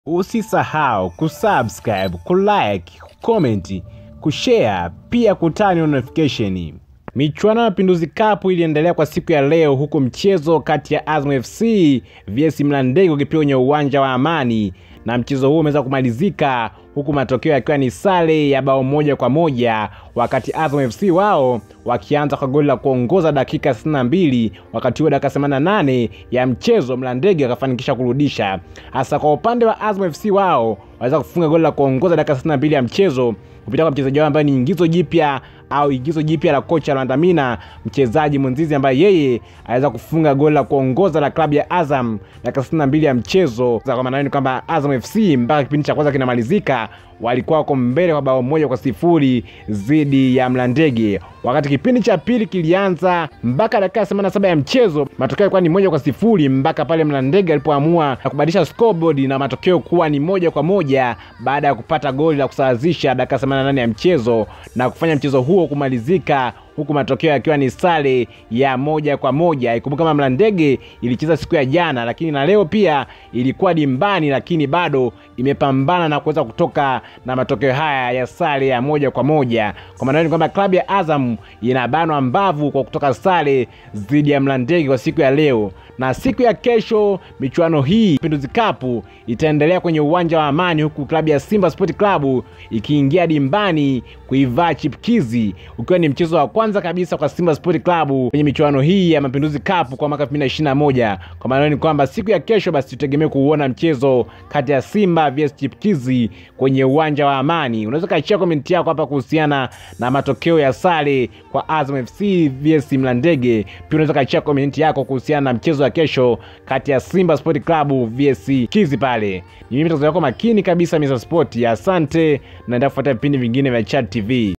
Usisahau kusubscribe, kulike, kucomment, kushare pia kutani notification. Michuano ya Mapinduzi Cup iliendelea kwa siku ya leo huku mchezo kati ya Azam FC vs Mlandege ukipigwa kwenye uwanja wa Amani na mchezo huo umeweza kumalizika huku matokeo yakiwa ni sare ya bao moja kwa moja wakati Azam FC wao wakianza kwa goli la kuongoza dakika 62 wakati huo dakika 88 ya mchezo Mlandege wakafanikisha kurudisha. Hasa kwa upande wa Azam FC wao waweza kufunga goli la kuongoza dakika 62 ya mchezo kupitia kwa mchezaji wao ambaye ni ingizo jipya au igizo jipya la kocha Lwandamina, mchezaji mwenzizi ambaye yeye aweza kufunga goli la kuongoza la klabu ya Azam dakika 62 ya mchezo. Kwa maana ni kwamba Azam FC mpaka kipindi cha kwanza kinamalizika walikuwa wako mbele kwa bao moja kwa sifuri dhidi ya Mlandege. Wakati kipindi cha pili kilianza mpaka dakika 87 ya mchezo, matokeo yalikuwa ni moja kwa sifuri mpaka pale Mlandege alipoamua kubadilisha scoreboard na matokeo kuwa ni moja kwa moja baada ya kupata goli la kusawazisha dakika 88 ya mchezo na kufanya mchezo huo kumalizika huku matokeo yakiwa ni sare ya moja kwa moja. Ikumbuka kama Mlandege ilicheza siku ya jana, lakini na leo pia ilikuwa dimbani, lakini bado imepambana na kuweza kutoka na matokeo haya ya sare ya moja kwa moja. Kwa maana ni kwamba klabu ya Azam inabanwa mbavu kwa kutoka sare dhidi ya Mlandege kwa siku ya leo, na siku ya kesho michuano hii Mapinduzi Cup itaendelea kwenye uwanja wa Amani, huku klabu ya Simba Sport Club ikiingia dimbani kuivaa chipkizi, ukiwa ni mchezo wa kwanza kabisa kwa Simba Sport Club kwenye michuano hii ya Mapinduzi Cup kwa mwaka 2021. Kwa maana ni kwamba siku ya kesho basi tutegemee kuuona mchezo kati ya Simba vs Chipkizi kwenye uwanja wa Amani. Unaweza kaachia komenti yako hapa kuhusiana na matokeo ya sare kwa Azam FC vs Mlandege. Pia unaweza kaachia komenti yako kuhusiana na mchezo wa kesho kati ya Simba Sport Club vs Kizi pale. Ni mimi mtazamaji wako makini kabisa Mr Sport. Asante, naendelea kufuata vipindi vingine vya Chat TV.